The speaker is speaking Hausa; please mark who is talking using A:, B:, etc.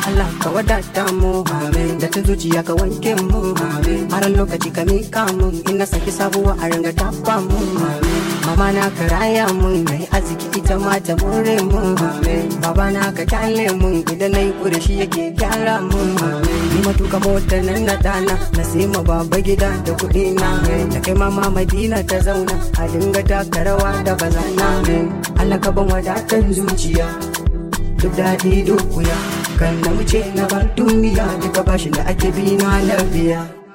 A: Allah ka wadata mu da ta zuciya ka wanke mu har lokaci ka mika mu in na saki sabuwa a ranga tafa mu mama na ka raya mu mai arziki ita ma ta more mu baba na ka kyale mu idan na yi kure shi yake gyara mu ni matuka motar nan na dana na sai ma baba gida da kuɗi na da kai mama madina ta zauna a dinga taka rawa da bazana Allah ka ban wadatan zuciya duk daɗi duk wuya kan na wuce na bar duniya duka bashin da ake bi na lafiya